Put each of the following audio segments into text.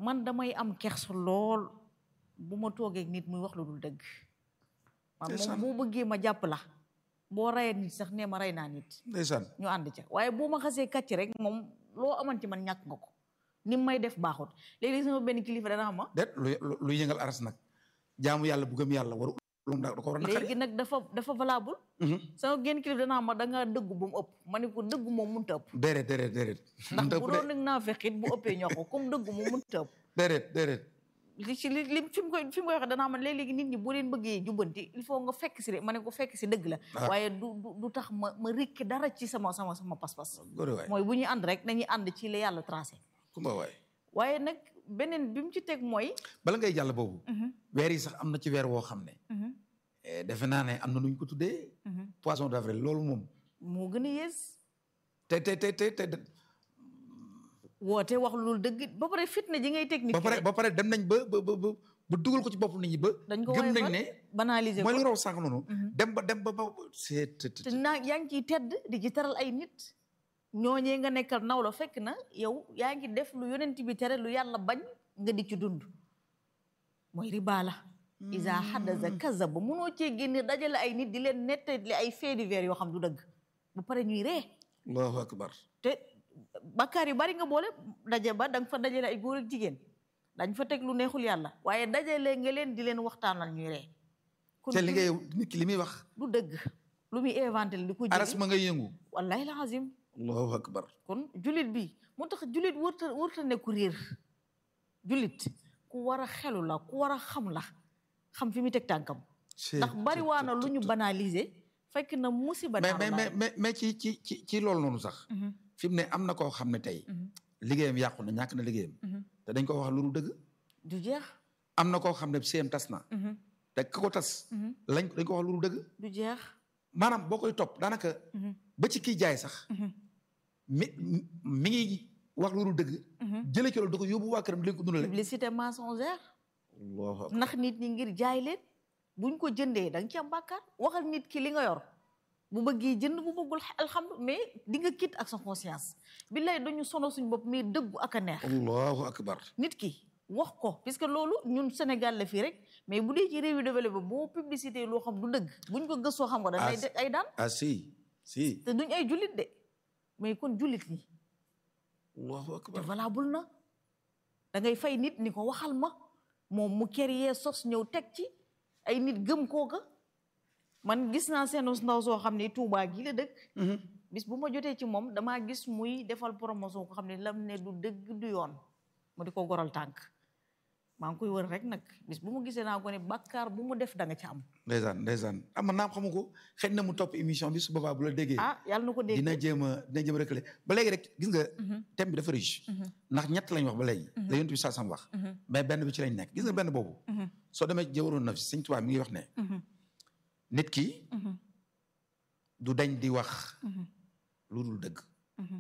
man damay am kersa lool bu ma toogee ak nit muy wax lu dul dëgg man Ndeysaan. moom boo bëggee ma jàpp la boo rayee nit sax nee ma rey naa nit ndeysaan ñu ànd ca waaye boo ma xasee kàcc rek moom loo amanti man ñàkk nga ko ni may def baaxut léegi sama benn kilifa dana xam ma déet lu lu yëngal aras nag jaamu yàlla bu gëm yàlla waru lu da ko war a naqari léegi nag dafa dafa valable sama genn kilifa dana xam ma da ngaa dëggu ba mu ëpp ma ne ko dëggu moom mënta ëpp déedéet déedéet déedéet ndax mënta bu ëpp doon de nag naa fexit bu ëppee ñoo ko comme dëggu moom mënta ëpp déedéet déedéet li ci li li fi mu koy fi mu koy waxee danaa man léeg-léegi nit ñi boo leen bëggee jubbanti il faut nga fekk si de ma ne ko fekk si dëgg la Ah. waaye du du du tax ma ma rikki dara ci sama sama sama pas-pas góore waay mooy bu ñuy ànd rek nañuy ànd ci la yàlla tracé kumba waay waaye nag beneen bi mu ci teg mooy bala ngay jàll boobu weer yi sax am na ci weer woo xam ne eh, defe naa ne am na nu ñu ko tuddee poisson d'avril loolu moom moo gën a yées te te te te te woote wax lu dul dëgg ba pare fitna ji ngay teg nit ba ki pare rek ba pare dem nañ ba ba ba ba ba dugal ko ci bopp nit ñi ba dañ ko gëm nañ woyofal, ne banaliser mooy ko li nga wax sànq noonu dem ba dem ba ba c'est te naa yaa ngi ciy tedd di ci teral ay nit ñooñee nga nekkal naw la fekk na yow yaa ngi def lu yonent bi tere lu yàlla bañ nga di ci dund mooy riba la isa xadasa kazaba munoo cee génne dajale ay nit di leen nettali ay faits divers yoo xam du dëgg ba pare ñuy ree allahu akbar te bakkaar yu bari nga boole daje ba da nga fa dajale ay góor ak jigéen dañ fa teg lu neexul yàlla waaye dajale nga leen di leen waxtaanal ñuy ree kon te li ngay nit ki li muy wax du dëgg lu muy inventé la di ko aras jëli ma ngay yëngu wallahi la azim allahu akbar kon julit bi moo tax julit wërta wërta ne ku réer julit ku war a xelu la ku war a xam la xam fi mu teg tànkam ndax bari waa na lu ñu banaliser fekk na musiba mais naaru mais mais laay. mais mais ci ci ci ci loolu noonu sax Mhm, fi mu ne am na koo xam ne tey mhm, liggéeyam yàqu na ñàkk na liggéeyam mhm. te dañ ko wax lu dul dëgg du jeex am na koo xam ne séem tas na mhm, te ka ko tas mhm. lañ dañ ko wax lu dul dëgg du jeex maanaam boo koy topp daanaka mhm, ba ci kii jaay sax mhm, mi mi ngi wax lu dul dëgg mhm. jëlee ci loolu da ko yóbbu waa këram di leen ko dundale publicité mensongère allahu akbar ndax nit ñi ngir jaay leen buñ ko jëndee da nga ci am bàkkaar waxal nit ki li nga yor bu bëggee jënd bu bëggul alhamdu mais di nga kit ak sa conscience billaay dañu sono suñ bopp mais dëggu ak a neex allahu akbar nit ki wax ko puisque loolu ñun Sénégal la fii rek mais bu dee ci réew yi développé boo publicité loo xam du dëgg buñ ko gëstoo xam nga dañ lay Ah, teg ay daan ah si si te duñ ay jullit de mais kon jullit ñi allahu te akbar valable na da ngay fay nit ni ko waxal ma moom mu créer sos ñëw teg ci ay nit gëm kooka man gis naa seenus ndaw soo xam ne Tuubaa gi la dëkk Mhm. bis bu ma jotee ci moom damaa gis muy defal promotion ko xam ne lam ne du dëgg du yoon mu di ko goral tànk maa ngi koy wër rek nag bis bu mu gisee naa ko ne bàkkaar bu mu def da nga ci am ndeysaan ndeysaan am na naam xamu ko xëy na mu topp émission bi su boobaa bu la déggee ah yàlla na ko dégg dina jéem a dina jéem a rëkkale ba léegi rek gis nga Mhm, thème bi dafa riche mhm, ndax ñett lañ wax ba léegi Mhm. la yonent bi saa sam wax mhm, mais benn bi ci lañ nekk gis nga benn boobu mhm, soo demee jëwaroon na fi sëñ Tuubaa mi ngi wax ne mhm, nit ki mhm, du dañ di wax mhm, lu dul dëgg mhm,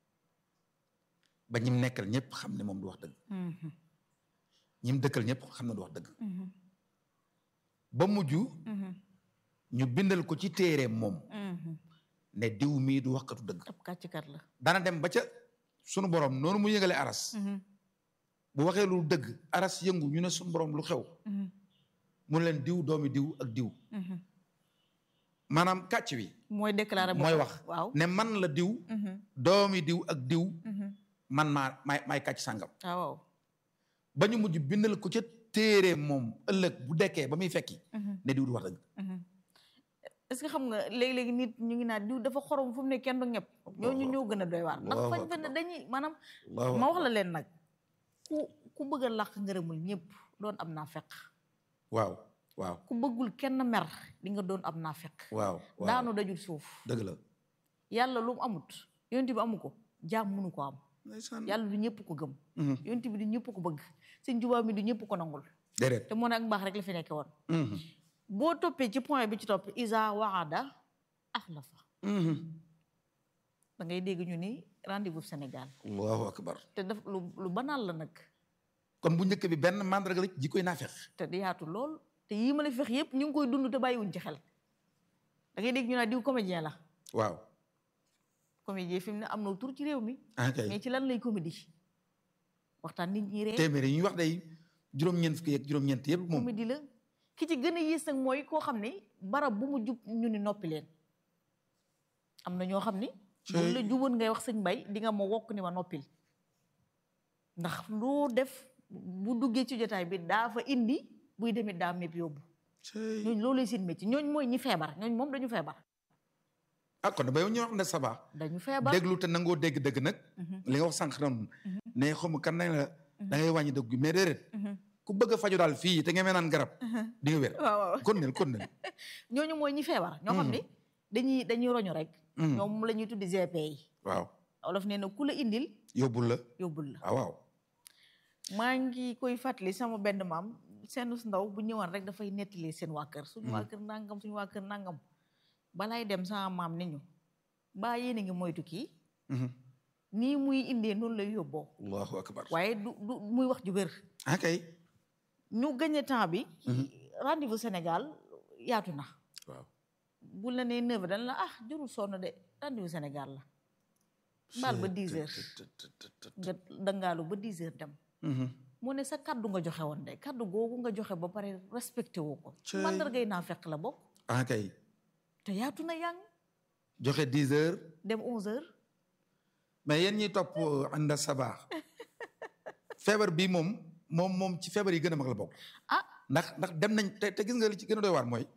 ba ñim nekkal ñëpp xam ne moom du wax dëgg mhm, ñim dëkkal ñëpp xam ne du wax dëgg mhm, ba mujj mhm, ñu bindal ko ci téere moom mhm. ne diw mii du waxkatu dëgg ab kàcckat la dana dem ba ca sunu borom noonu mu yëngale aras Mhm, bu waxee lu dëgg aras yëngu ñu ne sunu borom lu xew mhm, mu ne leen diw doomi diw ak diw mhm. maanaam kàcc wi mooy déclaré mooy boppam. wax waaw ne man la diw Mhm, doomi diw ak diw mhm. man maa maay maay kàcc sàngam ah waaw ba ñu mujj bindal ko ca téere moom ëllëg bu dekkee ba muy fekki Mhm, ne diw du wax dëgg mhm. est-ce que xam nga léegi-léegi nit ñu ngi naan diw dafa xorom fu mu ne kenn du ñëpp ñooñu ñoo gën a doy waar ndax Allahu fañ fa ne akbar. dañuy maanaam Allahu ma wax la leen nag ku ku bëgg a làq ngërëmul ñëpp doon am naa fekk waaw waaw ku bëggul kenn mer di nga doon am naa fekk waaw waaw daanu dajul suuf dëgg la yàlla lu mu amut yonent bi amu ko jaam mënu ko am ndeysaan yàlla du ñëpp ko gëm Mhm. yonent bi du ñëpp ko bëgg sëñ Tuubaa mi du ñëpp ko nangul déedéet te moo ne ak mbaax rek la fi nekke woon Mhm. boo toppee ci point bi ci topp isa waada axlafa Mhm. da ngay dégg ñu ni rendez-vous Sénégal allahu akbar te daf lu lu banal la nag kon bu njëkk bi benn mandarga la ji koy naafeq te di yaatu lool te yii ma la fex yëpp ñu ngi koy dund te bàyyiwuñ ci xel da ngay dégg ñu naa diw comédien la waaw comédien fi mu ne am na tur ci réew mi ah kay mais ci lan lay comédie waxtaan nit ñi ree téeméer yi ñuy wax day juróom-ñeent fukki ak juróom-ñeent yëpp moom comédie la ki ci gën a yées nag mooy koo xam ni barab bu mu jub ñu ni noppi leen am na ñoo xam ni bu la juboon ngay wax sëñ mbay di nga ma wokk ni ma noppil ndax loo def bu duggee ci jotaay bi daa fa indi buy demit daa mépp yóbbu ñooñ loolu seen métier ñooñ mooy ñi feebar ñooñ moom dañu feebar ah kon ba yow ñu wax ne ça va dañu feebar déglu te nangoo dégg dëgg nag li nga wax sànq noonu ne xamu kan nañ la da ngay wàññi dëgg gi mais déedéet ku bëgg a faju daal fii te nga naan garab di nga wér waaw waaw kon nel kon nel ñooñu mooy ñi feebar ñoo xam ni dañuy dañuy roñu rek ñoom la ñuy tuddi GP yi waaw olof nee na ku la indil yóbbul la yóbbul la waaw waaw maa ngi koy fàttali sama benn maam seen su ndaw bu ñëwaan rek dafay nettali seen waa kër suñu waa kër nangam suñu waa kër nangam balaay dem sama maam ni ñu baa yéen a ngi moytu kii nii muy indee noonu lay yóbboo allahu akbar waaye du du muy wax ju wér ah kay ñu gagné temps bi rendez-vous Sénégal yaatu na waaw bu la nee neuf dañ la ah jurul sonn de rendez-vous Sénégal la baal ba dix heures nga dangaalu ba dix heures dem mu ne sa kaddu nga joxe woon de kaddu googu nga joxe ba pare respecté woo ko mandargay naa fekk la bokk ah kay te yaatu na yang joxe dix heures dem onze heures mais yéen ñiy topp ànda sabaax feebar bi moom moom moom ci feebar yi gën a mag la bokk ah ndax ndax dem nañ te te gis nga li ci gën a doy waar mooy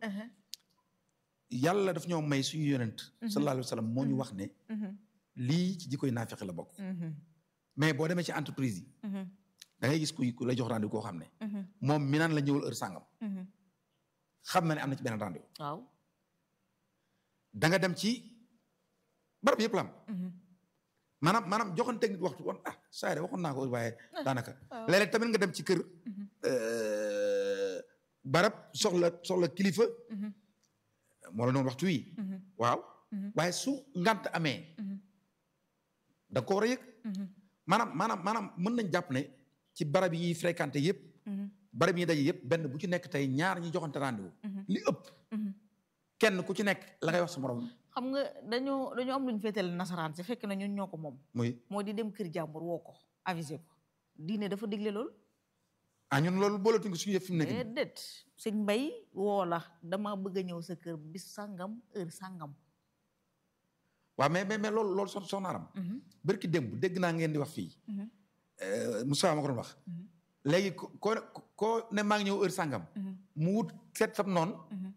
yàlla daf ñoo may suñu yonent sallallahu alayhi wa sallam moo ñu wax ne lii ci jikkoy naafeq la bokk mais boo demee ci entreprise yi da ngay gis kuy ku lay jox rendez-vous koo xam ne moom mi naan la ñëwal heure sàngam xam na ne am na ci benn rendez-vous waaw da nga dem ci barab yëpp la am maanaam maanaam joxanteeg nit waxtu woon ah saa de waxoon naa ko waaye daanaka léeg-léeg tamit nga dem ci kër barab soxla soxla kilifa moo la noonu waxtu wi waaw waaye su ngant amee da nga ko war a yëg maanaam maanaam maanaam mën nañ jàpp ne ci barab yi fréquenté yëpp barab yi daje yëpp benn bu ci nekk tey ñaar ñi joxante rendez-vous li ëpp kenn ku ci nekk la ngay wax sa morom xam nga dañoo dañoo am luñu féetale nasaraan si fekk na ñun ñoo ko moom muy moo di dem kër jàmbur woo ko avisé ko diine dafa digle lool ah ñun loolu boolatuñ ko suñu yëf fi mu nekk nii déedéet sëñ mbay woo la dama bëgg a ñëw sa kër bis sàngam heure sàngam waaw mais mais mais loolu loolu so soxna Aram bërki démb dégg naa ngeen di wax fii Moussa ma ko doon wax léegi ko ko koo ne maa ngi ñëw heure sàngam mu wut seet sam noonu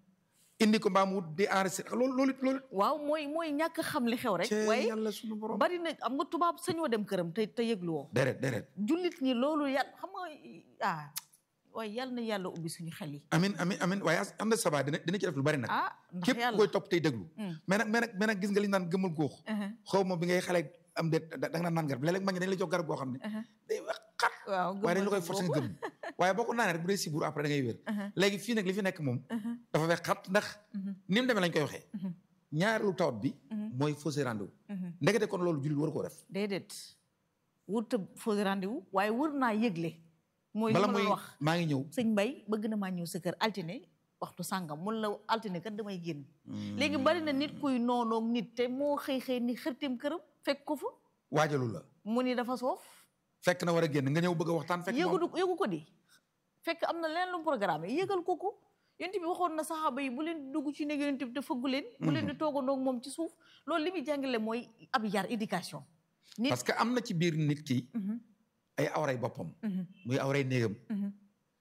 indi ko mbaa mu wut di enregistré loolu loolu loolu waaw mooy mooy ñàkk xam li xew rek cee waaye yàlla suñu borom bari na am nga tubaab sañoo dem këram te te yëglu woo déret déret jullit ñi loolu yàlla xam nga ah waaye yàlla na yàlla ubbi suñu xel yi amin amin amin waaye as am na sabaa dina dina ci def lu bari nag ah ndax képp yàlla koy topp tey déglu mais nag mais nag mais nag gis nga li ñu naan gëmul góox Uh-huh, xaw ma bi ngay xale am de da nga naan naan garab léeg-léeg ma ngi dañ la jox garab boo xam ne uh-huh. day wax xat waaw waaye dañ la koy gëmmal forcé sa nga bopp. gëm waaye boo ko naanee rek bu dee siburu après da ngay wér Uh-huh, léegi fii nag li fi nekk moom uh-huh, dafa wex xat ndax uh-huh, ni mu demee lañ koy waxee uh-huh, ñaareelu tawat bi uh-huh, mooy faussé rendez-vous uh-huh. ndekete kon loolu jullit war koo def déedéet wut a fausse rendez-vous waaye wër naa yëgle mooy li bala ma muy doon wax maa ngi ñëw sëñ Mbay bëgg na maa ñëw sa kër altine waxtu sàngam mun la altine kat damay génn léegi bari na nit kuy noonoog nit te moo xëy xëy ni xërtim këram fekk ko fa waajalu la mu ni dafa soof fekk na war a génn nga ñëw bëgg a waxtaan fekk yëgu moom yëgu ko di fekk am na leen lu mu programme yëgal ko ko yonent bi waxoon na saxaaba yi bu leen di dugg ci néeg yonent bi te fëggu leen bu leen di toogandoog moom ci suuf loolu li muy jàngale mooy ab yar éducation nit parce que am na ci biir nit ki Mhm, ay awray boppam mhm, muy awray néegam mhm.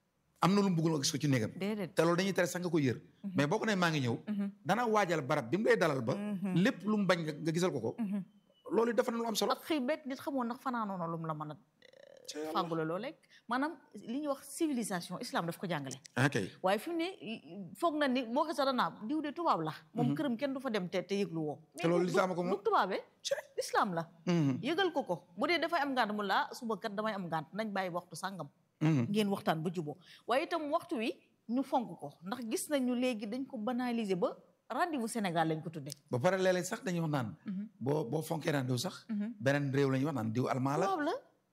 am na lu mu bëggul nga gis ko ci néegam déedéet te loolu dañuy tere sax nga ko yër Mhm. mais boo ko ne maa ngi ñëw Mhm, dana waajal barab bi mu lay dalal ba mhm, lépp lu mu bañ nga nga gisal ko ko mhm. loolu dafa na lu am solo ak xëy bet nit xamoon ndax fanaanoo na lu mu la mën a fàggula loo lekk maanaam li ñuy wax civilisation islam daf ko jàngale ok waaye fi mu ne foog na ni boo xesa danaa diw de tubaab la moom Mhm. këram kenn du fa dem te te yëglu woo te loolu du- lislaam ko du moom tubaabee Cey. islam la Mhm, yëgal ko ko bu dee dafay am ngànt mu la ah, suba kat damay am ngànt nañ bàyyi waxtu sàngam mhm. ngeen waxtaan ba juboo waaye itam waxtu wi ñu fonk ko ndax gis nañu léegi dañ ko banaliser ba rendez-vous Sénégal lañ ko tudde ba pare léeg-léeg sax dañuy wax naan boo boo fonkee naan diw sax beneen réew la ñuy wax naan diw almaa la tubaab la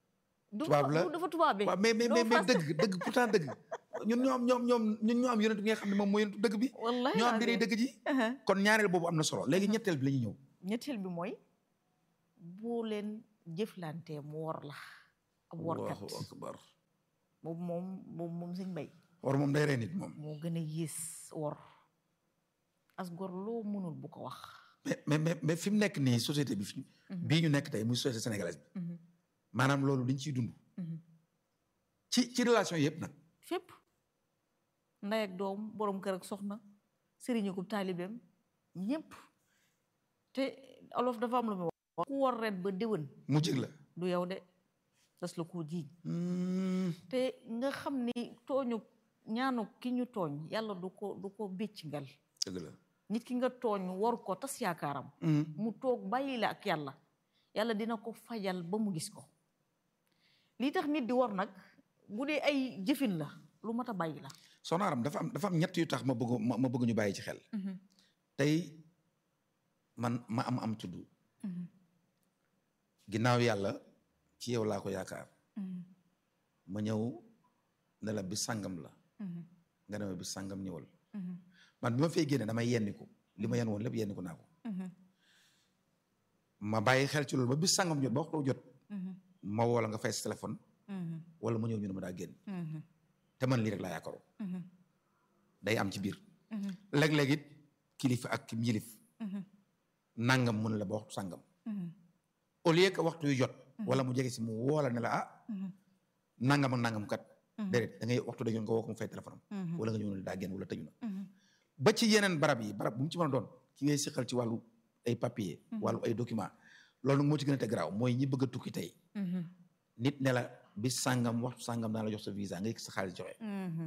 du Tubaab la. du- dafa tubaabee waaw mais mais doo mais mais fas- dëgg dëgg pourtant dëgg ñun ñoo am ñoom ñoom ñun ñoo am yonent bi nga xam ne moom mooy yonentu dëgg bi wallahi ñoo am lazim. diri dëgg ji Uh-huh. kon ñaareel boobu am na solo léegi ñetteel bi la ñuy ñëw ñetteel bi mooy boo leen jëflantee mu wor la ab workat allahu akbar boobu moom boobu moom sëñ bay war moom day rey nit moom moo gën a yées wor as gor loo mënul bu ko wax mais mais mais mais fi mu nekk nii société bi fi bii ñu nekk tey muy société sénégalaise bi maanaam loolu liñ ciy dund ci ci relation yëpp nag fépp ndey ak doom borom kër ak soxna sëriñu ko taalibeem ñëpp te olof dafa am lu muy wax ku war ren ba déwén mu jig la du yow de das la koo jiiñ Hmm, te nga xam ni tooñu ñaanu ki ñu tooñ yàlla du ko du ko bécc ngal dëgg la nit ki nga tooñ war ko tas yaakaaram Hmm, mu toog bàyyi la ak yàlla yàlla dina ko fajal ba mu gis ko lii tax nit di war nag bu dee ay jëfin la lu mat a bàyyi la soxna Aram dafa am dafa am ñett yu tax ma bëgg ma ma bëgg ñu bàyyi ci xel tey man ma am am tudd ginnaaw yàlla ci yow laa ko yaakaar ma ñëw ne la bi sàngam la nga ne ma bi sàngam ñëwal man bi ma fay génne damay yenniku li ma yenn woon lépp yenniku naa ko ma bàyyi xel ci loolu ba bis sàngam jot ba waxtu jot ma woo la nga fay sa téléphone wala ma ñëw ñu ne ma daa génn te man lii rek laa yaakaaroon day am ci biir léeg-léeg it kilifa ak kim yilif nangam mu ne la ba waxtu sàngam au lieu que waxtu yu jot wala mu jege si mu woo la ne la ah nangam ak nangam kat déedéet da ngay waxtu dañoon nga woo ko mu fay téléphone am wala nga ñëw ne daa génn wala tëju na ba ci yeneen barab yi barab bu mu ci mën a doon ki ngay siqal ci wàllu ay papier wàllu ay document loolu nag moo ci gën a te garaaw mooy ñi bëgg a tukki tey nit ne la bis sàngam waxtu sàngam daan la jox sa visa nga yëg sa xaalis joxe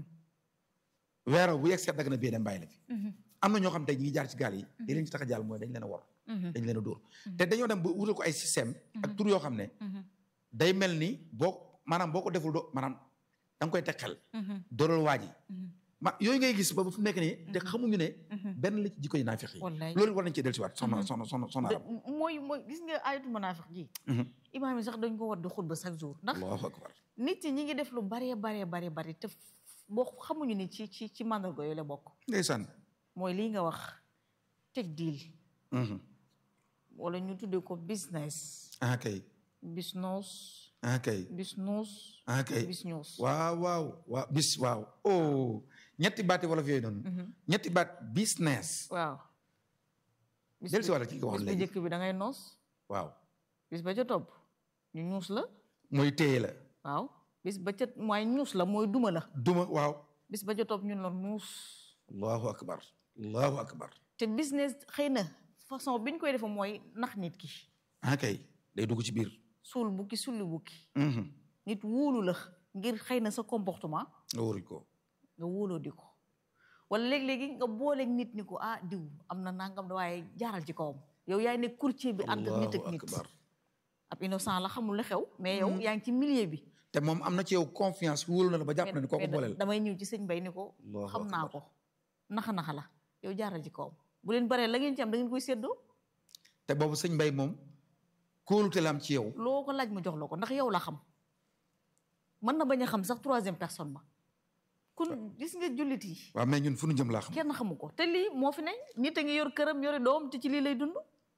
weero bu yegg seet dagg na bee dem bàyyi la fi am na ñoo xam tey ñi ngi jaar ci gaal yi li leen ci tax a jàll mooy dañ leen a wor dañ leen a dóor te dañoo dem ba wutal ko ay système ak tur yoo xam ne day mel ni boo maanaam boo ko deful do maanaam da nga koy teg xel dóoral waa ji ma yooyu ngay gis ba fu nekk nii te xamuñu ne benn la ci jikko yi naafiq yi wallaay loolu war nañ cee dellusiwaat soxna soxna soxna soxna Aram mooy mooy gis nga ayatu manaafiq ji imaam yi sax dañ ko war di xutba chaque jour ndax allahu akbar nit ñi ñi ngi def lu baree baree baree bari te boo xamuñu ni ci ci ci màndarga yooyu la bokk ndeysaan mooy lii nga wax teg deal wala ñu tuddee ko business ah kay business ah kay business ah kay business waaw waaw waaw bis waaw oh ñetti baati wolof yooyu noonu ñetti baat business waaw bis del si wàlla ki nga wax bis bu léegi njëkk bi da ngay noos waaw bis ba ca topp ñu ñuus la mooy téye la waaw bis ba ca mooy ñuus la mooy duma la duma waaw bis ba ca topp ñun la nuus allahu akbar allahu akbar te business xëy na façon bi ñu koy defe mooy nax nit ki ah kay day dugg ci biir suul bukki sulli bukki Mhm. nit wóolu la ngir xëy na sa comportement nga waruñ ko nga wóoloo di ko wala léeg-léegi nga booleeg nit ni ko ah diw am na nangam da waaye jaaral ci kawam yow yaay ne courtier bi ànd ak nit ak allahu nit akbar ab innocent la xamul la xew mais yow yaa ngi ci milieu bi te moom am na ci yow confiance wóolu na la ba jàpp na ni kooku mais booleel damay ñëw ci sëñ bay ni ko Allahu xam naa akbar. ko naxa naxa la yow jaaral ci kawam bu leen baree la ngeen ci am da ngeen koy séddoo te boobu sëñ mbay moom kóolute la am ci yow loo ko laaj mu jox la ko ndax yow la xam mën na bañ a xam sax troisième personne ba kun gis nga jullit yi waaw mais ñun fu nu jëm laa xam kenn xamu ko te lii moo fi ne nit a ngi yor këram yori doom te ci lii lay dund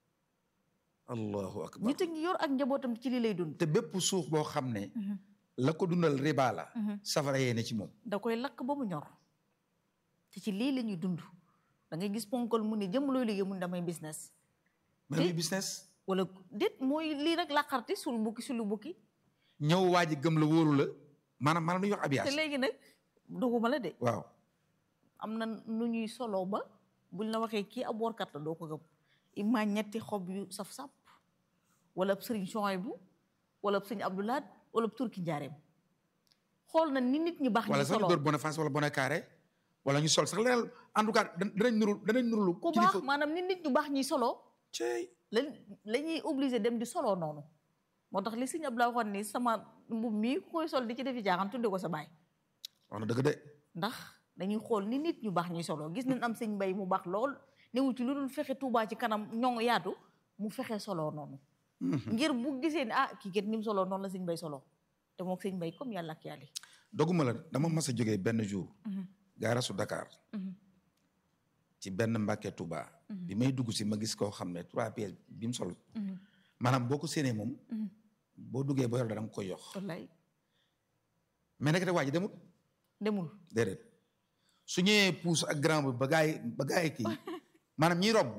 allahu akbar nit a ngi yor ak njabootam te ci lii lay dund te bépp suuf boo xam ne la ko dundal riba la safara yee ne ci moom da koy lakk ba mu ñor te ci lii la ñuy dund da ngay gis ponkal mu ne jëm looy liggéey mu ne damay business mais muy business wala déet mooy lii rek làqarti sul bukki sulu bukki ñëw waa ji gëm la wóolu la maanaam maanaam lu ñuy wax te abiyaas léegi nag doguma la de waaw am na nu ñuy soloo ba buñ la waxee kii ab workat la doo ko gëm ima ñetti xob yu saf-sap wala ab sëriñ Chouaïbou wala ab sëriñ Abdoulaat wala ab turki njaareem xool na ni nit ñi baax wala ñi sax ñu soloo dóor Boniface wala Bonet Carré wala ñu sol sax leneen en tout cas dan- danañ nurul danañ nurulu ku baax maanaam ni nit ñu baax ñi soloo cey la la ñuy obligé dem di soloo noonu moo tax li sëñ Abdoulaye waxoon ni sama mbub mii ku koy sol di ci defi jaaxan tudde ko sa baay wax na dëgg de ndax dañuy xool ni nit ñu baax ñuy soloo gis nañ am sëñ mbay mu baax lool newu ci lu dul fexe Tuubaa ci kanam ñoŋ yaatu mu fexe soloo noonu ngir bu gisee ni ah kii kat ni mu soloo noonu la sëñ mbay soloo te moom sëñ mbay comme yàlla ak yàlla doguma la dama mas a jógee benn jour gaarasu Dakar ci benn Mbàkke Touba bi may dugg si ma gis koo xam ne trois pièces bi mu sol maanaam boo ko séenee moom boo duggee ba yor da nga koy yox wallaay mais nekk te waa ji demul demul déedéet su ñëwee puus ak grand bi ba gaay ba gaay kii maanaam ñiy romb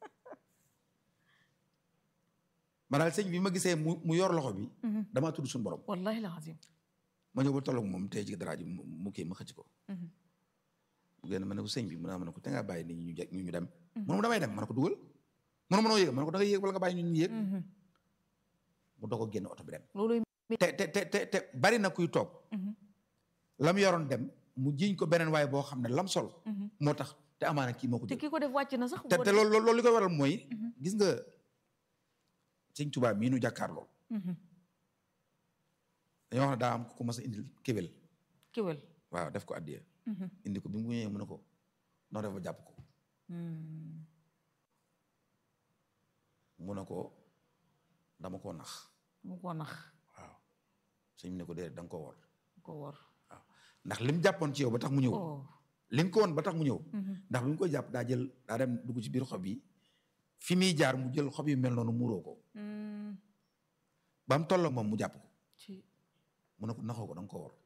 ma daal sëñ bi ma gisee mu mu yor loxo bi damaa tudd suñu borom wallahi la xasim ma ñëw ba tolloog moom tey ci dara ji mu mu kii ma xëcc ko mu génn ma ne ko sëñ bi mu ne ma ne ko te ngaa bàyyi nit ñi ñu jeg ñu ñu dem mu ne ma damay dem ma ne ko dugal mu ne ma noo yéeg ma ne ko da nga yéeg wala nga bàyyi ñu ñu yéeg mu doog a génn oto bi dem loolu te te te te te bari na kuy toog lam yoroon dem mu jiñ ko beneen waaye boo xam ne lam sol moo tax te amaana kii moo ko te jël ki ko def wàcc na sax te boo te dee- loolu loolu li koy waral mooy gis nga sëñ Tuubaa mii nu jàkkaar lool Mhm. dañoo wax ne daa am ku ko mas a indil kéwél kéwél waaw def ko addiya Mhm. indi ko bi mu ñëwee mu ne ko noo def ba jàpp ko Hmm. mu ne ko dama koo nax mu ko nax waaw sëñ bi ne ko déedéet da nga koo wor ko wor waaw ndax lim jàppoon ci yow ba tax mu ñëw oh li nga ko woon ba tax mu ñëw Mhm. ndax bi mu koy jàpp daa jël daa dem dugg ci biir xob yi fi muy jaar mu jël xob yu mel noonu muuroo ko Hmm. ba mu tolloo moom mu jàpp ko ci mu ne ko naxoo ko da nga ko wor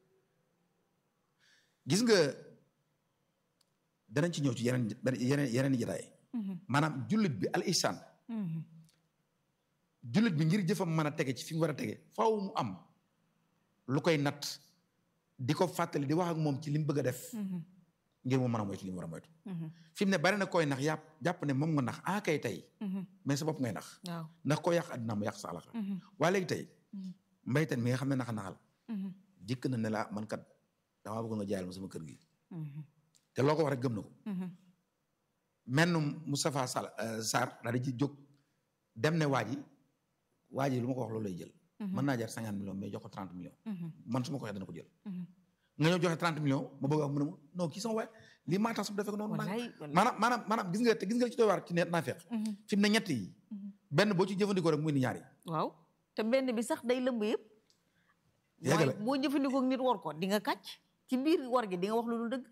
gis nga danañ ci ñëw ci yeneen yeneen yeneen i jotaay Mhm. maanaam jullit bi al ihsan Mhm. jullit bi ngir jëfam mën a tege ci fi mu war a tege faaw mu am lu koy natt di ko fàttali di wax ak moom ci li mu bëgg a def Mhm. ngir mu mën a moytu li mu war a moytu Mhm. fi mu ne bari na koy nax yàpp jàpp ne moom nga nax ah kay tey Mhm. mais sa bopp ngay nax waaw ndax koo yàq àddina mu yàq sa alaxira Mhm. waa léegi tey Mhm. mbaytan mi nga xam ne naxa naxal Mhm. jëkk na ne la man kat damaa bëgg nga jaayal ma sama kër gi Mhm. te loo ko wax rek gëm na ko Mhm. menn Moustapha Sall Sarr daal di ci jóg dem ne waa ji waa ji lu ma ko wax loolu lay jël mën naa jar cinquante millions mais jox ko trente millions Mhm. man su ma ko waxee dana ko jël Mhm. nga ñëw joxe trente millions ma bëgg a wax mu ne ma non kii sama waay lii maa tax su defee ko noonu nang wallaay wallaay maanaam maanaam maanaam gis nga te gis nga li ci doy waar ci ne naa feex Mhm. fi mu ne ñett yi Mhm. benn boo ci jëfandikoo rek muy ni ñaari waaw te benn bi sax day lëmb yëpp Yàggale. mooy boo jëfandikoo ak nit war ko di nga kàcc ci biir war gi di nga wax lu dul dëgg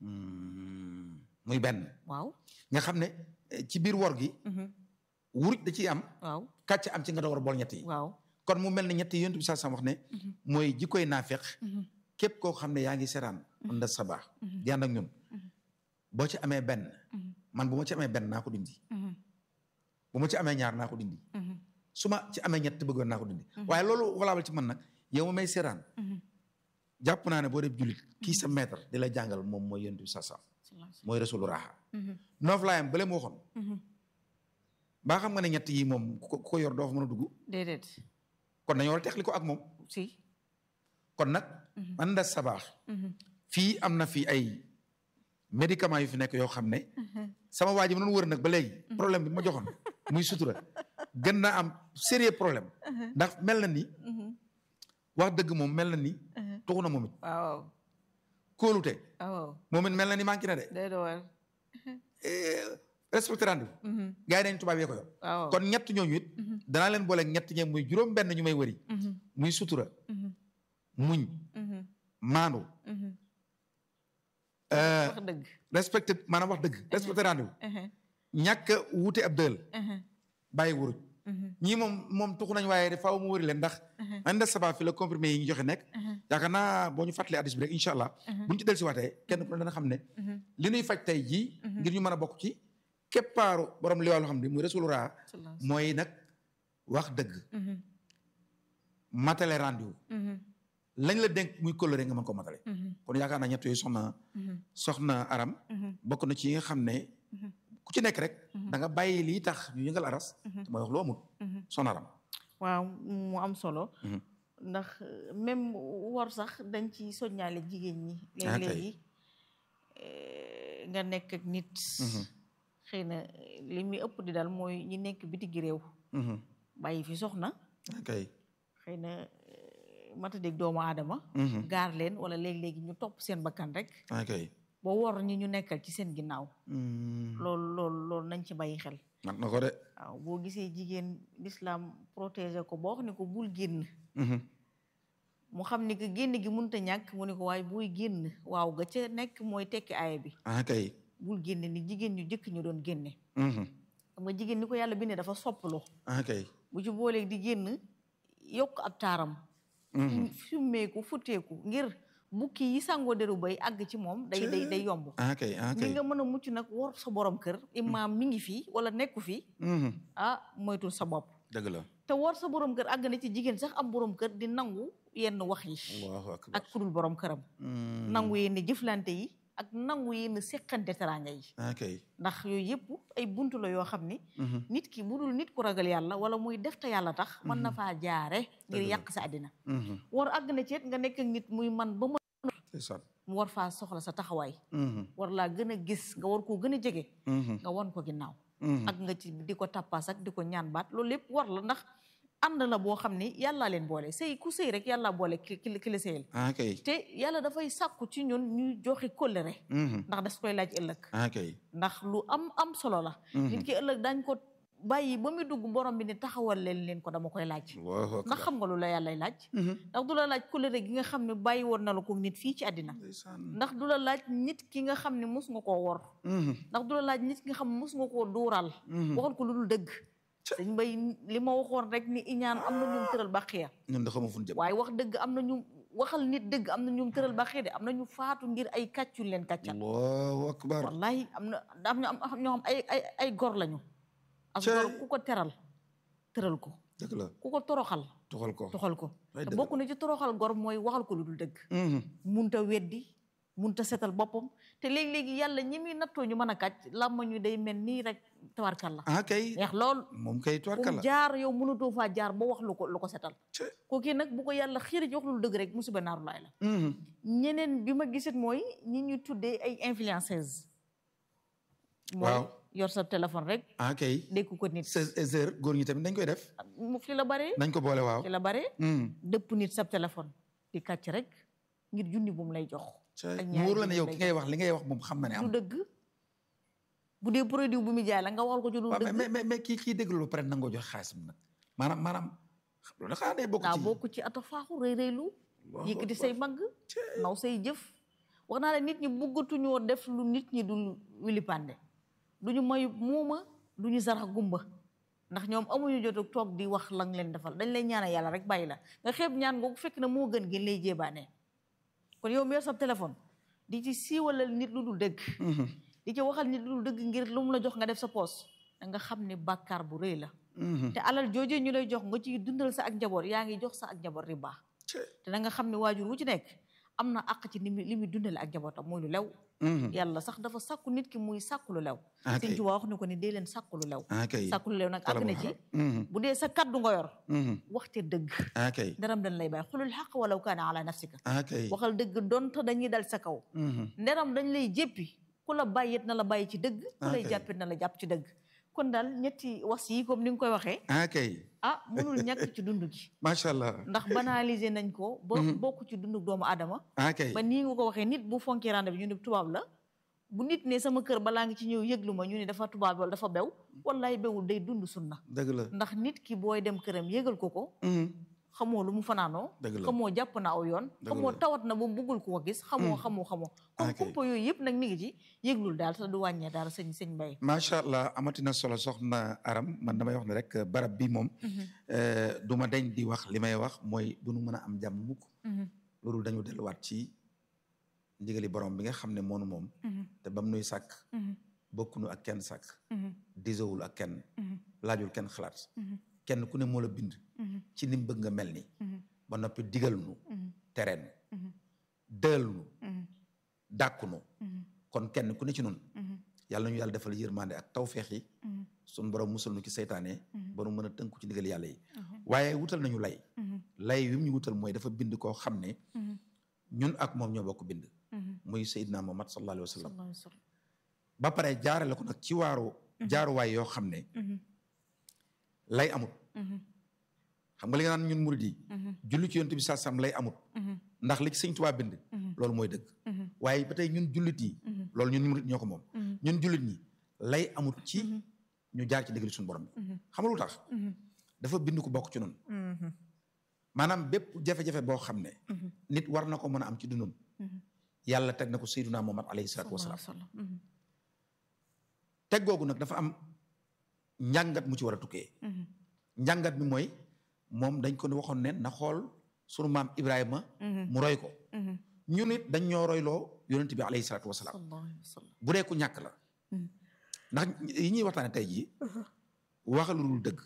muy benn waaw nga xam ne eh, ci biir wor gi Mhm. wuruj da ciy am waaw kàcc am ci nga door a bool ñett yi waaw kon mu mel ne ñett yi yonent bi saa sam wax ne mooy jikkoy naafeq Mhm. képp koo xam ne yaa ngi seraan nda sabaax di ànd ak ñun boo ci amee benn Mhm. man bu ma ci amee benn naa ko dindi Mhm. bu ma ci amee ñaar naa ko dindi Mhm. su ma ci amee ñett bëggoon naa ko dindi waaye loolu valable ci man nag yow ma may seraan Mhm. jàpp naa ne boo def jullit kii sa maître di la jàngal moom mooy yonent bi saa sam mooy rasulu raaxa Mhm. noof laayam bale mu waxoon Mhm. baa xam nga ne ñett yi moom ku ko ku ko yor doo fa mën a dugg déedéet kon dañoo war a teqli ko ak moom si kon nag man da sabaax Mhm. fii am na fii ay médicaments yu fi nekk yoo xam ne sama waa ji ma doon wër nag ba léegi problème bi ma joxoon muy sutura gën naa am sérieux problème ndax mel na ni Mhm. wax dëgg moom mel na ni tuxu na moom it waaw kóolute waaw moom it mel na ni manqué na de day door Eh, respecté rendez-vous Mhm. gars yi dañ tubaab yee ko yor waaw kon ñett ñooñu it danaa leen boole ñett ñe muy juróom benn ñu may wëri Mhm. muy sutura Mhm. muñ Mhm. maandu Mhm. euh, wax dëgg respecté maanaam wax dëgg respecté rendez-vous Mhm. ñàkk a wuute ab dël Mhm. bàyyi wuruj Mhm. ñii moom moom tuxu nañ waaye faaw mu wëri leen ndax anda saba fi la comprimé yi ñu joxe nekk yaakaar naa boo ñu fàttalee addis bi rek incha allah buñu ci del si waatee kenn ku ne dana xam ne Mhm. li ñuy faj tey jii ngir ñu mën a bokk ci keppaaru borom li wàllu xam ne muy rasul raa mooy nag wax dëgg Mhm. matale rendez-vous Mhm. lañ la dénk muy coloré nga mën ko matale Mhm. kon yaakaar naa ñett yooyu soxna Mhm. soxna aram Mhm. bokk na ci yi nga xam ne Mhm. ku ci nekk rek da nga bàyyi lii tax ñu yëngal aras te mooy wax lu amul Mhm. soxna aram waaw mu am solo Mhm. ndax euh, même war sax dañ ci soññaale jigéen ñi Ah, kay. léeg-léegi euh, nga nekk ak nit xëy na li muy ëpp di daal mooy ñi nekk bitigi réew Mhm. bàyyi fi soxna ok xëy na euh, matadég doomu aadama Mhm. gaar leen wala léeg-léegi ñu topp seen bakkan rek ok ba wor ñi ñu nekkal ci seen ginnaaw Mhm. loolu loolu loolu nañ ci bàyyi xel mat na ko de waaw boo gisee jigéen l'islam protéger ko boo wax ne ko bul génn Mhm. mu xam ni que génn gi mënut a ñàkk mu ne ko waaye buy génn waaw ga ca nekk mooy tekki aaya bi ah kay bul génn ni jigéen ñu jëkk ñu doon génne Mhm. xam nga jigéen ni ko yàlla bindee dafa soppaloo ah kay bu ci booleeg di génn yokk ab taaram Mhm. summeeku futteeku ngir bukki yi sangoo deru bay àgg ci moom day day day yomb ah kay ah ni kay nga mën a mucc nag wor sa borom kër imaam mi ngi fii wala nekku fii Mhm. ah moytul sa bopp dëgg la te wor sa borom kër àgg na ci jigéen sax am borom kër di nangu yenn wax yi allahu akbar ak kudul borom këram Mm. nangu yenn jëflante yi ak nangu yenn seqante teraanga yi ah kay ndax yooyu yëpp ay buntu la yoo xam ni Mhm. nit ki bu dul nit ku ragal yàlla wala muy def te yàlla tax mën na faa jaare ngir Dëgg la. yàq sa àddina Mhm. war àgg na ci it nga nekk ak nit muy man ba mën ndeysaan mu war faa soxla sa taxawaay Mhm. war laa gën a gis nga war koo gën a jege Mhm. nga wan ko ginnaaw Mhm. ak nga ci di ko tappaas ak di ko ñaan baat loolu lépp war la ndax ànd la boo xam ni yàllaa leen boole sëy ku sëy rek yàllaa boole ki ki ki la sëyal ah kay te yàlla dafay sàkku ci ñun ñuy joxe kóllëre Mhm. ndax das koy laaj ëllëg ah kay ndax lu am am solo la nit ki ëllëg dañ ko bàyyi ba muy dugg borom bi ne taxawal leen leen ko dama koy laaj allahu akbar ndax xam nga lu la yàllay laaj Mhm. ndax du la laaj kóllëre gi nga xam ne bàyyi woon na la ko nit fii ci àddina ndeysaan ndax du la laaj nit ki nga xam ne mus nga koo wor Mhm. ndax du la laaj nit ki nga xam ne mus nga koo duural Mhm. waxal ko lu dul dëgg dañ bay li ma waxoon rek ni iñaan am na ñum tëral bàqiya ñun da xamu fu ñu jëm waaye wax dëgg am na ñu waxal nit dëgg am na ñum tëral bàqiya de am na ñu faatu ngir ay kàccul leen kàccal allahu akbar wallahi am na am na am ñoo xam ay ay ay gor lañu ak Cey. gor ku ko teral tëral ko dëgg la ku ko toroxal toxal ko toxal ko Ay, te dëgg bokk na ci toroxal gor mooy waxal ko lu dul dëgg Mhm. munta weddi munta setal boppam te léegi-léegi yàlla ñi muy nattoo ñu mën a kàcc làmma ñu day mel nii rek tawarkal la ah kay neex lool moom kay fu mu tubarkalla jaar yow mënatoo faa jaar ba wax lu ko lu ko setal Cey. kooki nag bu ko yàlla xiiri ci wax lu dëgg rek musiba naaru laay la Mhm. ñeneen bi ma gisit mooy ñi ñu tuddee ay influenceuse mooy Waaw. yor sa téléphone rek ah kay dékku ko nit seize heures góor ñi tamit dañ koy def mu fi la bare nañ ko boole waaw fi la bare Mhm. dëpp nit sa téléphone di kàcc rek ngir junni bu mu lay jox Cey. ak mu ñaari wóor la ne junni yow lay ki ngay wax li ngay wax moom xam na ne du am dëgg bu dee produit bu muy jaay la nga waxal ko ci lu waaw dëgg mais mais mais kii kii déglu lu pare nangoo jox xaalis bi nag maanaam maanaam loolu da xanaa day bokk daa ci bokk ci ata faaxu rëy rëylu Allahu yëkkati akbar. say magg naw say jëf wax naa la nit ñi bëggatuñoo def lu nit ñi dul wilipande duñu mayu muuma duñu sarax gumba ndax ñoom amuñu jotu toog di wax lang leen defal dañ lay ñaanal yàlla rek bàyyi la nga xeeb ñaan googu fekk na moo gën ngeen lay jéebaane kon yow mi yor sa téléphone di ci siiwalal nit lu dul dëgg Mhm. di ci waxal nit lu dul dëgg ngir lu mu la jox nga def sa poos da nga xam ne bàkkaar bu rëy la Mhm. te alal joojee ñu lay jox nga ciy dundal sa ak njaboot yaa ngi jox sa ak njaboot riba Cey. te da nga xam ne waajur wu ci nekk am na àq ci ni muy li muy dundale ak njabootam muy lu lew Mhm. yàlla sax dafa sàkku nit ki muy sàkku lu lew Ah, sëñ kay. Tuubaa wax ni ko ni dee leen sàkku lu lew ah kay sàkku lu lew nag àgg na ci Mhm. bu dee sa kaddu nga yor Mhm. waxte dëgg ah kay nderam dañ lay bàyyi xulul xaq walaw kaana ala nafsika ah kay waxal dëgg donte dañuy dal sa kaw Mhm. nderam dañ lay jéppi ku la bàyyit na la bàyyi ci dëgg ku lay Ok. jàppit na la jàpp ci dëgg kon daal ñetti was yi comme ni nga koy waxee ah kay ah mënul ñàkk ci dund gi macha allah ndax banaliser nañ ko ba bokk ci dundu doomu aadama ah kay ba nii nga ko waxee nit bu fonkee rande bi ñu ne tubaab la bu nit ne sama kër balaa ngi ci ñëw yëglu ma ñu ne dafa tubaab wala dafa bew wallaay bewul day dund sunna dëgg la ndax nit ki booy dem këram yëgal ko ko Mhm. xamoo lu mu fanaanoo Dëgg la. xamoo jàpp na aw yoon Dëgg xamoo la. tawat na ba mu buggul ko ko gis xamoo xamoo xamoo kon Ok. kumpa yooyu yëpp nag mi ngi ci yëglul daal te du wàññee daal sëñ sëñ Mbay macha allah amatina solo soxna aram man damay wax ne rek barab bi moom euh, du ma dañ di wax li may wax mooy du nu mën a am jàmm mukk loolu dañu delluwaat ci ndigali borom bi nga xam ne moonu moom te bam nuy sàkk bokkunu ak kenn sàkk disowul ak kenn laajul kenn xalaat kenn ku ne moo la bind ci ni mu bëgg nga mel ni ba noppi digal nu tereen dël nu dàkku nu kon kenn ku ne ci nun yàlla nañu yàlla defal yërmande ak tawfeex yi sun borom musal nu ci seytaane ba nu mën a tënku ci ndigal yàlla yi waaye wutal nañu lay lay wi mu ñu wutal mooy dafa bind koo xam ne ñun ak moom ñoo bokk bind muy Seydina Muhammad sallallahu alayhi wa sallam ba pare jaarale ko nag ci waaru jaaruwaay yoo xam ne lay amut xam nga li nga naan ñun murid yi julli ci yonent bi saa sam lay amut ndax li ci sëñ Tuubaa bind loolu mooy dëgg waaye ba tey ñun jullit yi loolu ñun murid ñoo ko moom ñun jullit ñi lay amut ci ñu jaar ci ndigal suñu borom bi xam nga lu tax dafa bind ko bokk ci nun maanaam bépp jafe-jafe boo xam ne nit war na ko mën a am ci dundum yàlla teg na ko Seydina Muhammad alayhi salaatu wasalaam teg googu nag dafa am njàngat mu ci war a tukkee njàngat bi mooy moom dañ ko waxoon ne na xool sunu maam Ibrahima mu roy ko ñu nit dañ ñoo royloo yonent bi alayhi salaatu wasalaam sallallahu alayhi wa sallam bu dee ku ñàkk la Mhm. ndax yi ñuy waxtaane tey jii waxal lu dul dëgg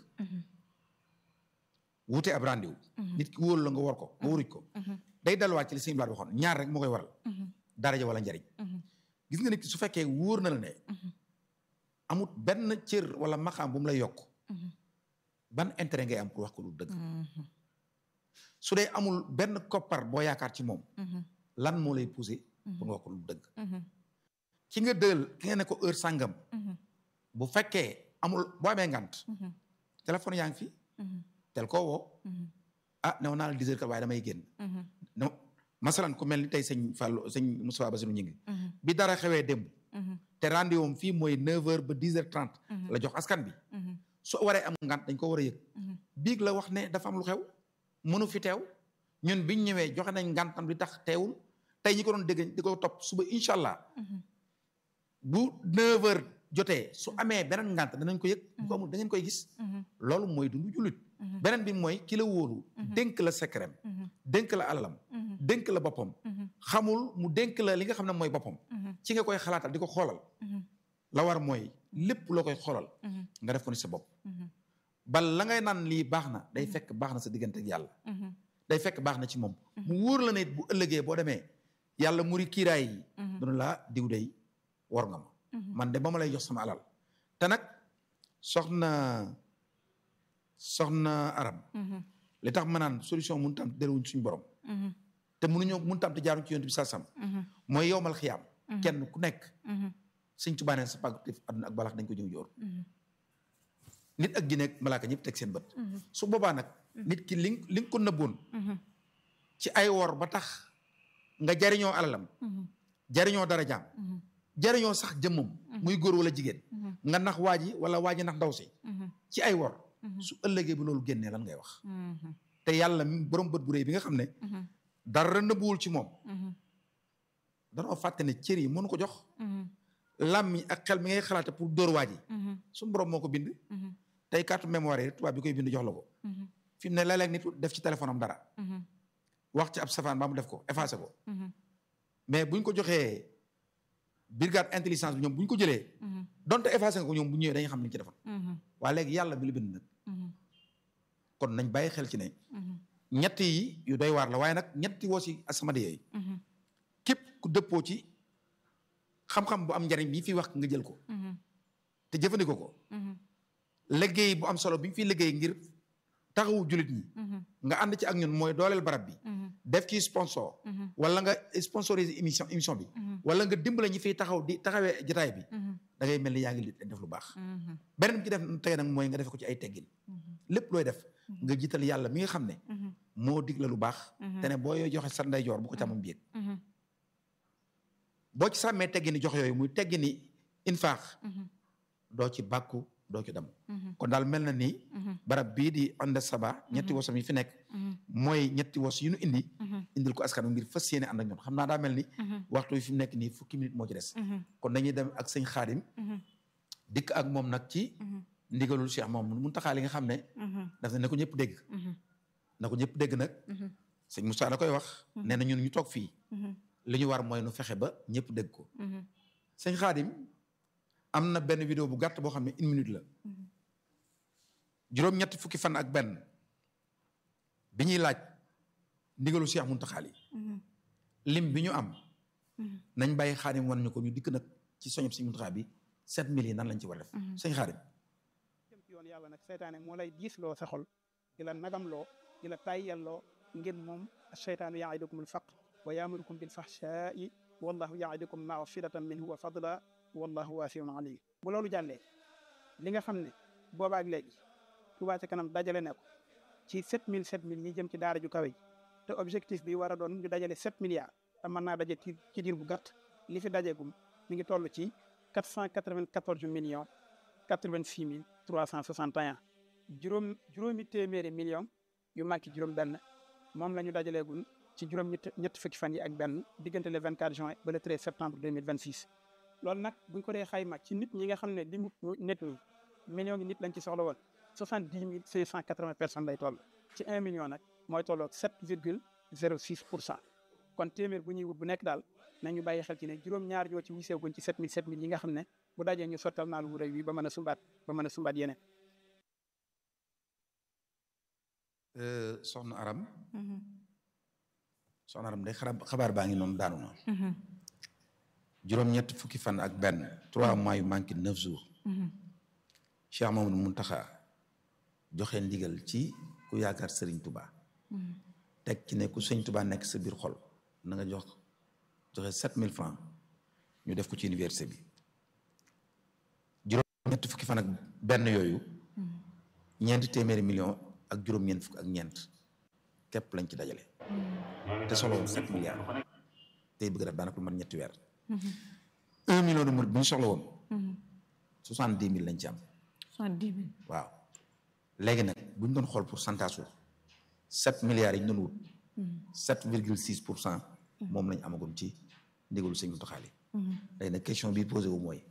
wute ab rendez-vous nit ki wóolu la nga war ko nga waruj ko day delluwaat ci li sëñ Blaat waxoon ñaar rek moo koy waral daraja wala njariñ gis nga nit ki su fekkee wóor na la ne amut benn cër wala maxaam bu mu lay yokk ban intérêt ngay am pour wax ko lu dëgg su dee amul benn koppar boo yaakaar ci moom lan moo lay poussé pour nga wax ko lu dëgg ki nga dël ki nga ne ko heure sàngam bu fekkee amul boo amee ngant téléphone yaa ngi fi tel koo woo ah new naa la dix heures kat waaye damay génn no masalan ku mel ni tey sëñ Fallou sëñ Moussa Bassirou ñu ngi bi dara xewee démb te rendez-vous am fii mooy neuf heures ba dix heures trente la jox askan bi su waree am ngant dañ ko war a yëg biig la wax ne dafa am lu xew mënu fi teew ñun biñ ñëwee joxe nañ ngantam li tax teewul tey ñi ko doon dégg di ko topp suba incha allah bu neuf heures jotee su amee beneen ngant danañ ko yëg bu ko amul da ngeen koy gis loolu mooy dundu jullit beneen bi mooy ki la wóolu dénk la secret dénk la alalam dénk la boppam xamul mu dénk la li nga xam ne mooy boppam ci nga koy xalaatal di ko xoolal la war mooy lépp loo koy xoolal nga def ko ni sa bopp bal la ngay naan lii baax na day fekk baax na sa diggante ak yàlla day fekk baax na ci moom mu wóor la ne bu ëllëgee boo demee yàlla muri kiiraay yi duna laa diw day war nga ma man de ba ma lay jox sama alal te nag soxna soxna aram li tax ma naan solution mun tam delluwuñ suñu borom te mënuñoo mun tam te jaaruñ ci yonent bi salsam mooy yowmal xiyaam kenn ku nekk sëñ Tuubaa nee sa pàgg àdduna ak balax dañ ko ñëw joor nit ak jinne ak malaaka ñëpp teg seen bët su boobaa nag nit ki li li nga ko nëbboon ci ay wor ba tax nga jariñoo alalam jariñoo darajaam jariñoo sax jëmmam muy góor wala jigéen nga nax waa ji wala waa ji nax ndaw si ci ay wor su ëllëgee bu loolu génnee lan ngay wax te yàlla mi borom bët bu réy bi nga xam ne dara nëbbuwul ci moom danoo fàtte ne cër yi mënu ko jox làmmiñ ak xel mi ngay xalaate pour dóor waa ji suñu borom moo ko bind tey carte mémoire yi tubaab bi koy bind jox la ko fi mu ne léeg-léeg nit def ci téléphone am dara wax ci ab safaan ba mu def ko effacé ko mais buñ ko joxee brigade intelligence bi ñoom bu ñu ko jëlee donte effacé nga ko ñoom bu ñëwee dañuy xam ni ci defoon waaye léegi yàlla bi la bind nag kon nañ bàyyi xel ci ne ñett yi yu doy waar la waaye nag ñetti woo si asamadi yooyu képp ku dëppoo ci xam-xam bu am njariñ bi fi wax nga jël ko te jëfandikoo ko liggéey bu am solo bi ñu fiy liggéey ngir taxawu jullit ñi nga ànd ci ak ñun mooy dooleel barab bi def ci sponsor wala nga sponsoriser émission émission bi wala nga dimbale ñi fiy taxaw di taxawee jotaay bi da ngay mel ni yaa ngi def lu baax beneen bi ci def tey nag mooy nga def ko ci ay teggin lépp looy def nga jiital yàlla mi nga xam ne moo dig la lu baax te ne boo yooy joxe sa ndeyjoor bu ko càmmam bi yëg boo ci sàmmee teggini jox yooyu muy teggini infaax doo ci bàkku doo ci dem kon daal mel na ni barab bii di ànd saba ñetti wosam yi fi nekk mooy ñetti wos yu nu indi indil ko askan ngir fas yéene ànd ak ñoom xam naa daa mel ni waxtu yi fi mu nekk nii fukki minute moo ci des kon dañuy dem ak sëñ xaadim dikk ak moom nag ci ndigalul Cheikh moom mun taxaa li nga xam ne daf ne na ko ñëpp dégg na ko ñëpp dégg nag sëñ Moussa da koy wax nee na ñun ñu toog fii li ñu war mooy nu fexe ba ñëpp dégg ko sëñ xaadim am na benn vidéo bu gàtt boo xam ne une minute la juróom-ñetti fukki fan ak benn bi ñuy laaj ndigalu Cheikh Muntaxa yi lim bi ñu am nañ bàyyi xaadim wan ñu ko ñu dikk nag ci soñob sëñ Muntaxa bi sept mille yi nan lañ ci war a def sëñ xaadim jëm ci yoon yàlla nag seytaane moo lay diis loo sa xol di la nagam loo di la tayyal loo ngeen moom seytaanu yaidukum alfaqr wa yaamurukum bilfahshaa'i wallahu yaidukum magfiratan minhu wa fadla wallahu waasiun alim bu loolu jàllee li nga xam ne boobaak léegi Touba ca kanam dajale ne ko ci sept mille sept mille yi jëm ci daara ju kawe ji te objectif bi war a doon ñu dajale sept milliards te mën naa daje ci ci diir bu gàtt li fi dajeegum mi ngi toll ci quatre cent quatre-vingt-quatorze millions quatre-vingt-six mille trois cent soixante et un juróom juróomi téeméeri millions yu manqué juróom benn moom la ñu dajaleegum ci juróom ñett ñetti fukki fan yi ak benn diggante le 24 juin ba le 13 septembre 2026 loolu nag buñ ko dee xayma ci nit ñi nga xam ne li mu nit ñi millions yi nit lañ ci soxla woon soixante dix mille cinq cent quatre vingt personnes lay toll ci un million nag mooy tolloog sept virgule zéro six pour cent kon téeméer bu ñuy wut bu nekk daal nañu bàyyi xel ci ne juróom-ñaar ñoo ci wiseeguñ ci 7000 7000 yi nga xam ne bu dajee ñu sottal naal wu rëy wi ba mën a sumbaat ba mën a sumbaat yeneen soxna aram soxna aram day xarab xabaar baa ngi noonu daanu na juróom-ñett fukki fan ak benn trois mois yu manqué neuf jours Cheikh Mamadou Muntaxa joxe ndigal ci ku yaakaar Serigne Touba teg ci ne ku Serigne Touba nekk sa biir xol na nga jox joxe sept mille francs ñu def ko ci université bi juróom-ñett fukki fan ak benn yooyu ñeenti téeméeri million ak juróom-ñeent fukk ak ñeent képp lañ ci dajale te solo woon sept milliards tey bëgg def daanaka lu mat ñetti weer un million de murid bu ñu soxla woon soixante dix mille lañ ci am soixante dix mille waaw léegi nag bu ñu doon xool pourcentage su sept milliards yi ñu doon wut sept virgule six pour cent moom lañ amagum ci ndigalu sëñ Muntaxa yi léegi nag question bi posé wu mooy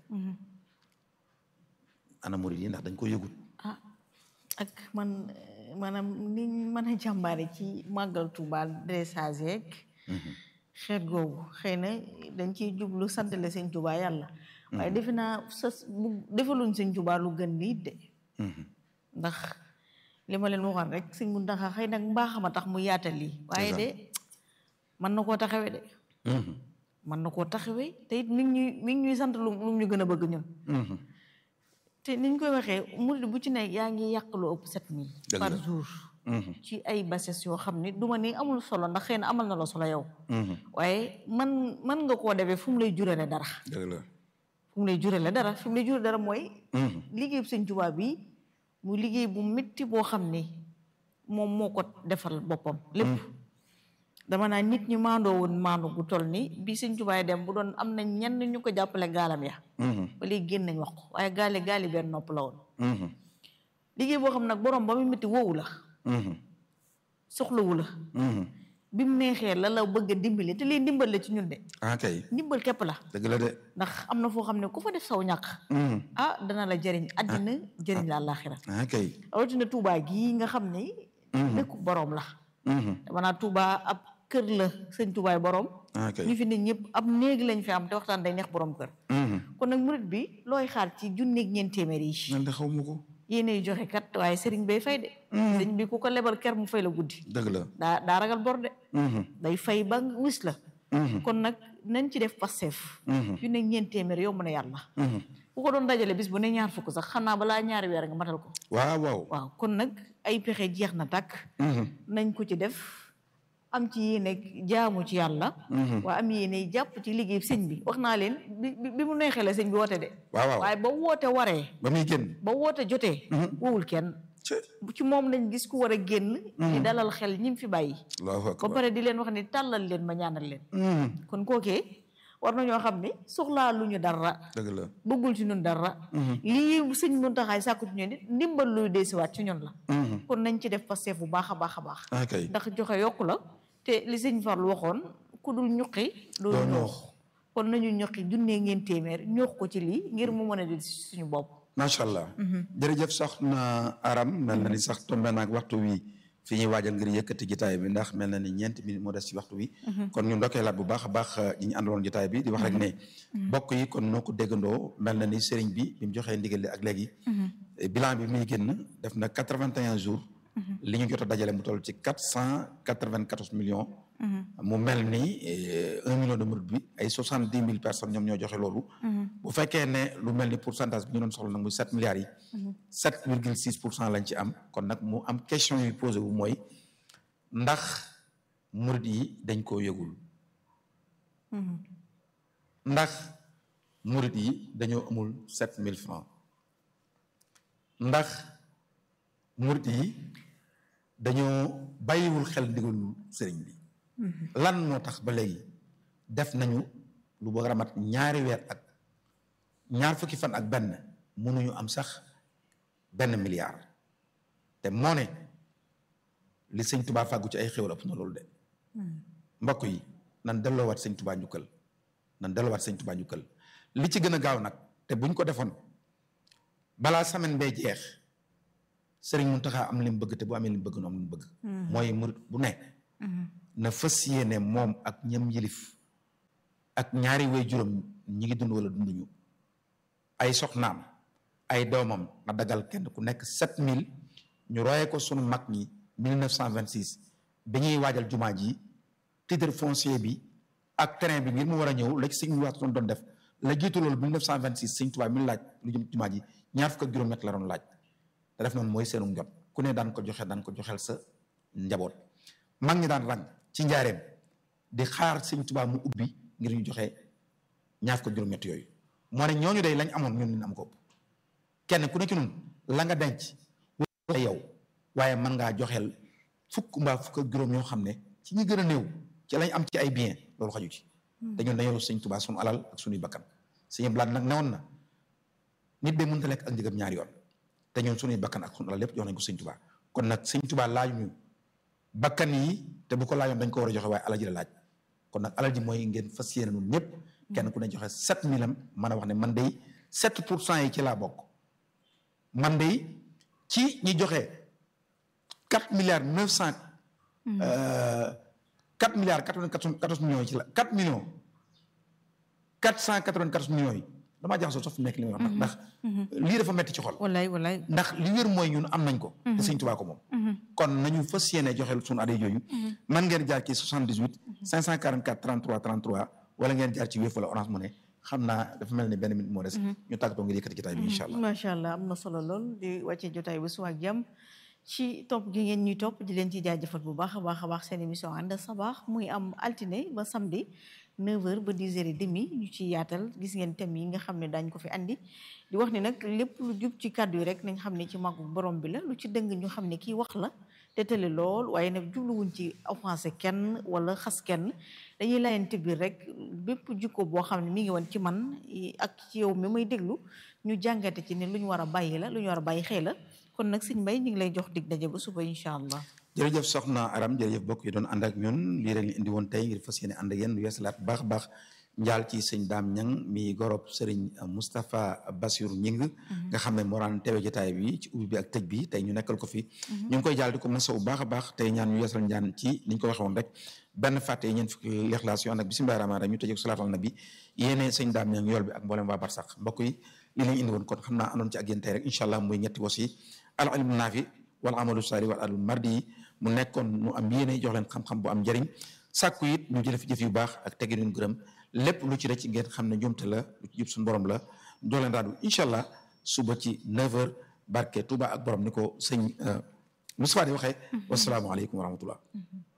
ana murid yi ndax dañ ko yëgut ah ak man maanaam ni mën a jàmbaare ci màggal Tuuba dressage yeeg xeet googu xëy na dañ ciy jublu santale sëñ Tuuba yàlla waaye defe naa sa bu defaluñ sëñ Tuuba lu gën lii de ndax li ma leen waxoon rek sëñ Muntaxa xëy nag mbaaxam a tax mu yaatal lii waaye de mën na koo taxawe de mën na koo taxawe te it mi ngi ñuy mi ngi ñuy sant lu lu ñu gën a bëgg ñun te niñ koy waxee murid bu ci ne yaa ngi yàq lu ëpp sept mille Dëgg par la. jour ci ay bases yoo xam ni duma ni amul solo ndax xëy na amal na la solo yow waaye man man nga koo defee fu mu lay jurale dara dëgg la fu mu lay jurale dara fi mu lay jurale dara mooy liggéey bu sëñ Tuubaa bi mu liggéey bu métti boo xam ni moom moo ko defal boppam lépp dama naa nit ñi maandoo woon maandu gu toll ni bi sëñ Tuubaa dem bu doon am na ñenn ñu ko jàppale gaalam ya ba léegi génn nañ wax ko waaye gaali gaali benn nopp la woon liggéey boo xam nag borom ba mu métti woowu la soxlawu la bi mu neexee la la bëgg a dimbali te lii ndimbal la ci ñun de ah kay ndimbal képp la dëgg la de ndax am na foo xam ne ku fa def saw ñàkk ah dana la jëriñ àddina jëriñ la àllaaxira ah kay rawatina Touba gii nga xam ne dëkku boroom la dama naa Touba ab kër la sëñ Toubaay boroom ah kay ñu fi ne ñëpp ab néeg lañ fi am te waxtaan day neex boroom kër kon nag murit bi looy xaar ci junneeg ñeent téeméer yi man de xaw ma ko yéenay joxe kat waaye sëriñ bay fay de sëriñ bi ku ko lebal ker mu fay la guddi dëgg la daa daa ragal bor de day fay ba wis la kon nag nañ ci def passeef junneeg ñeent téeméer yomb na yàlla ku ko doon dajale bis bu ne ñaar fukk sax xam naa balaa ñaari weer nga matal ko waaw waaw waaw kon nag ay pexe jeex na tàkk nañ ko ci def am ci yéene jaamu ci yàlla waa am yéene jàpp ci liggéey sëñ bi wax naa leen bi bi- bi mu neexee la sëñ bi woote de waaw waaw waaye ba woote waree ba muy génn ba woote jotee wowul kenn ci ci moom lañ gis ku war a génn di dalal xel ñim fi bàyyi allahu ba akbar pare di leen wax ni tàllal leen ma ñaanal leen kon kookee war nañoo xam ni soxlaa lu ñu dara dëgg la bëggul ci ñun dara lii sëñ Muntaxa sàkku ci ñun nit ndimbal luy deesiwaat ci ñun la kon nañ ci def pasteef bu baax a baax a baax ah kay ndax joxe yokku la te li sëñ Fallu waxoon ku dul ñuqi doo doo ñoox ñoox. kon nañu ñuqi junnee ngeen téeméer ñoox ko ci lii ngir mu mën a di suñu bopp macha allah jërëjëf soxna aram mel na ni sax tombé naag waxtu wi fi ñuy waajal ngir yëkkati jotaay bi ndax mel na ni ñeenti minutes moo des ci waxtu wi kon ñu ndokkee laat bu baax a baax ñi ñu àndaloon jotaay bi di wax rek ne bokk yi kon noo ko déggandoo mel na ni sëriñ bi bi mu joxee ndigal li ak léegi bilan bi muy génn def na quatre-vingt-un jours li ñu jot a dajale mu toll ci quatre cent quatre-vingt-quatorze millions mu mel ni eh, un million de murid bi ay soixante dix mille personnes ñoom ñoo joxe loolu bu fekkee ne lu mel ni pourcentage bi ñu doon soxla nag muy sept milliards yi sept virgule six pour cent lañ ci am kon nag mu am question yu posé wu mooy ndax murid yi dañ koo yëgul ndax murid yi dañoo amul sept mille francs ndax murid yi dañoo bàyyiwul xel ndigalul sëriñ bi lan moo tax ba léegi def nañu lu bëgg a mat ñaari weer ak ñaar fukki fan ak benn mënuñu am sax benn milliard te moo ne li sëñ tubaa fàggu ci ay xéwal ëpp na loolu de mbokk yi nan delloowaat sëñ tubaa njukkal nan delloowaat sëñ tubaa njukkal li ci gën a gaaw nag te buñ ko defoon balaa semaine bee jeex sëriñ Muntaxa am li mu bëgg te bu amee li mu bëgg nu am li mu bëgg mooy murit bu nekk na fas yéene moom ak ñam yilif ak ñaari way juróom ñi ngi dund wala dunduñu ay soxnaam ay doomam na dagal kenn ku nekk sept mille ñu royee ko sunu mag ñi mille neuf cent vingt six bi ñuy waajal jumaa ji titre foncier bi ak terrain bi ngir mu war a ñëw la ci sëñ waat doon def la jiitu loolu mille neuf cent vingt six sëñ Tuubaa mi laaj lu jëm jumaa ji ñaar fukk ak juróom-ñett la doon laaj te def noonu mooy seenu njot ku ne daan ko joxe daan ko joxel sa njaboot mag ñi daan rang ci njaareem di xaar sëñ Tuubaa mu ubbi ngir ñu joxe ñaar fukk ak juróom-ñett yooyu moo ne ñooñu day lañ amoon ñun ñu am ko ëpp kenn ku ne ci ñun la nga denc wala yow waaye mën ngaa joxeel fukk mbaa fukk ak juróom yoo xam ne ci ñi gën a néew ci lañ am ci ay bien loolu xaju ci te ñun dañoo sëñ Tuubaa sunu alal ak sunuy bakkan sëñ blaat nag newoon na nit de mënta lekk ak njëgam ñaari yoon te ñun sunuy bakkan ak sunu alal lépp jox nañ ko sëñ Tuubaa kon nag sëñ Tuubaa laaju ñu bakkan yi te bu ko laajoon dañ ko war a joxe waaye alal ji la laaj kon nag alal ji mooy ngeen fas yéene nun ñëpp kenn ku ne joxe sept mille am mën a wax ne man day sept pour cent yi ci laa bokk man day ci ñi joxe quatre milliards neuf cent quatre milliards quatre-vingt-quatorze millions yi ci la quatre millions quatre cent quatre-vingt-quatorze millions yi damaa jaxasoo sax fu mu nekk li may wax ndax lii dafa metti ci xol wallaay wallaay ndax li wér mooy ñun am nañ ko te sëñ Tuubaa ko moom kon nañu fas yéene joxeel suñu adee yooyu man ngeen jaar ci 78 544 33 33 wala ngeen jaar ci Wave wala Orange Money xam naa dafa mel ni benn minute moo des ñu tàggatoo ngir yëkkati jotaay bi incha allah macha allah am na solo lool di wàccee jotaay ba suba ak jàmm ci topp gi ngeen ñuy topp di leen ci jaajëfal bu baax a baax a baax seen émission ànd sabaax muy am altine ba samedi 9h ba 10h30 ñu ci yaatal gis ngeen thème yi nga xam ne daañ ko fi andi di wax ni nag lépp lu jub ci kàddu yi rek nañ xam ne ci màggu borom bi la lu ci dëng ñu xam ne kii wax la te tële lool waaye nag jubluwuñ ci offensé kenn wala xas kenn dañuy layante biir rek bépp jikko boo xam ne mi ngi woon ci man ak ci yow mi may déglu ñu jàngate ci ne lu ñu war a bàyyi la lu ñu war a bàyyi xëy la kon nag sëñ Mbay ñu ngi lay jox dig daje ba suba incha allah jërëjëf soxna Aram jërëjëf bokk yi doon ànd ak ñun lii rek ñu indi woon tey ngir fas yéene ànd ak yéen lu yeesalaat baax baax njaal ci sëñ Daam Ñang mi gorob sëriñ Moustapha Bassirou Ñing nga xam ne moo daan teewe jotaay bi ci ubbi bi ak tëj bi tey ñu nekkal ko fi ñu ngi koy jaal di ko masawu baax a baax tey ñaan ñu yeesal njaan ci ni ñu ko waxee woon rek benn fàtte yi ñeen fukki lexlaas yoo ànd ak bismillaahi rahmaani rahiim ñu tëjee ko salaatal nabi yéene sëñ Daam Ñang yool bi ak mboolem waa Barsax mbokk yi lii lañ indi woon kon xam naa àndoon ci ak yéen tey rek incha allah muy ñetti wos yi al ilmu naafi wal amalu saali wal adul mardi yi mu nekkoon mu am yéene jox leen xam-xam bu am njëriñ sàkku it ñu jëf jëf yu baax ak teggi leen gërëm lépp lu ci rëcc ngeen xam ne njuumte la lu ci jub suñu borom la jox leen raadu incha allah suba ci 9h barke Touba ak borom ni ko sëñ Moustapha di waxee. wasalaamualeykum wa rahmatullah